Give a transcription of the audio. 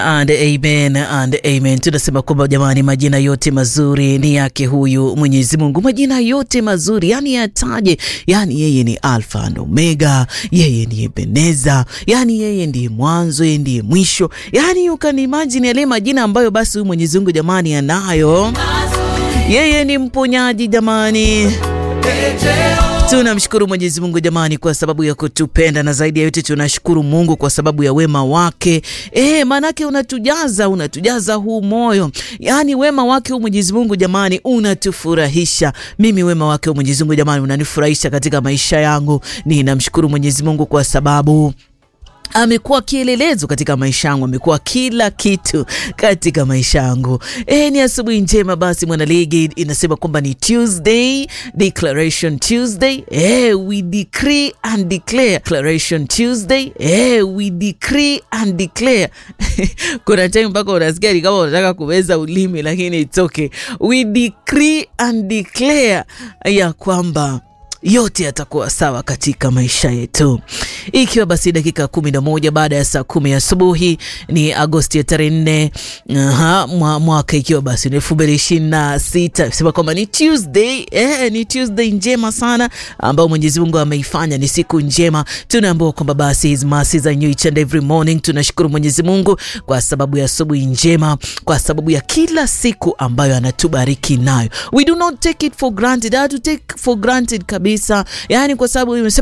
And amen and amen. Tunasema kwamba jamani, majina yote mazuri ni yake huyu Mwenyezi Mungu, majina yote mazuri yani yataje, yani yeye ni Alfa and Omega, yeye ni Ebeneza, yani yeye ndiye mwanzo, yeye ndiye mwisho, yani you can imagine yale majina ambayo basi huyu Mwenyezi Mungu jamani anayo. Yeye ni mponyaji jamani. Tunamshukuru Mwenyezi Mungu jamani, kwa sababu ya kutupenda na zaidi ya yote tunashukuru Mungu kwa sababu ya wema wake. E, maanake unatujaza unatujaza huu moyo, yaani wema wake huu Mwenyezi Mungu jamani unatufurahisha. Mimi wema wake huu Mwenyezi Mungu jamani unanifurahisha katika maisha yangu. Ninamshukuru Mwenyezi Mungu kwa sababu amekuwa kielelezo katika maisha yangu, amekuwa kila kitu katika maisha yangu. E, ni asubuhi njema. Basi mwanaligi inasema kwamba ni Tuesday, Declaration Tuesday. E, we decree and declare. Declaration Tuesday. E, we decree and declare. Kuna time mpaka unasikia ni kama unataka kumeza ulimi, lakini it's okay. We decree and declare ya kwamba yote yatakuwa sawa katika maisha yetu. Ikiwa basi dakika kumi na moja baada ya saa kumi asubuhi ni Agosti ya tarehe nne mwa, mwaka ikiwa basi ni elfu mbili ishirini na sita sema kwamba ni Tuesday eh, ni Tuesday njema sana ambao Mwenyezi Mungu ameifanya ni siku njema. Tunaambiwa kwamba basi his mercies are new each and every morning. Tunashukuru Mwenyezi Mungu kwa sababu ya asubuhi njema, kwa sababu ya kila siku ambayo anatubariki nayo. We do not take it for granted, hatu take for granted kabisa, yani kwa sababu